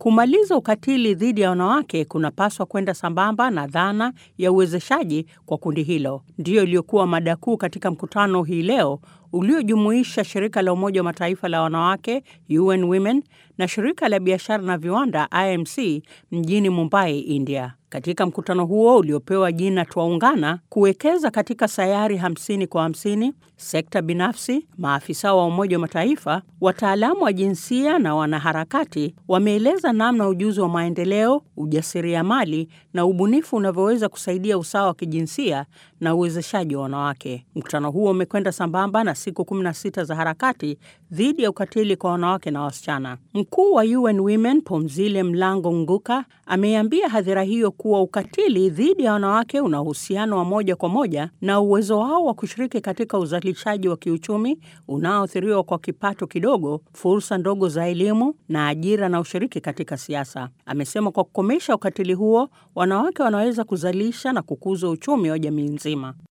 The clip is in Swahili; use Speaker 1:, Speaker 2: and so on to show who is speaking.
Speaker 1: Kumaliza ukatili dhidi ya wanawake kunapaswa kwenda sambamba na dhana ya uwezeshaji kwa kundi hilo. Ndiyo iliyokuwa mada kuu katika mkutano hii leo uliojumuisha shirika la Umoja wa Mataifa la wanawake UN Women na shirika la biashara na viwanda IMC mjini Mumbai, India. Katika mkutano huo uliopewa jina Twaungana, kuwekeza katika sayari hamsini kwa hamsini, sekta binafsi, maafisa wa Umoja wa Mataifa, wataalamu wa jinsia na wanaharakati wameeleza namna ujuzi wa maendeleo, ujasiriamali na ubunifu unavyoweza kusaidia usawa wa kijinsia na uwezeshaji wa wanawake. Mkutano huo umekwenda sambamba na siku 16 za harakati dhidi ya ukatili kwa wanawake na wasichana. Mkuu wa UN Women Phumzile Mlambo Ngcuka ameiambia hadhira hiyo kuwa ukatili dhidi ya wanawake una uhusiano wa moja kwa moja na uwezo wao wa kushiriki katika uzalishaji wa kiuchumi unaoathiriwa kwa kipato kidogo, fursa ndogo za elimu na ajira na ushiriki katika siasa. Amesema kwa kukomesha ukatili huo, wanawake wanaweza kuzalisha na kukuza uchumi wa jamii nzima.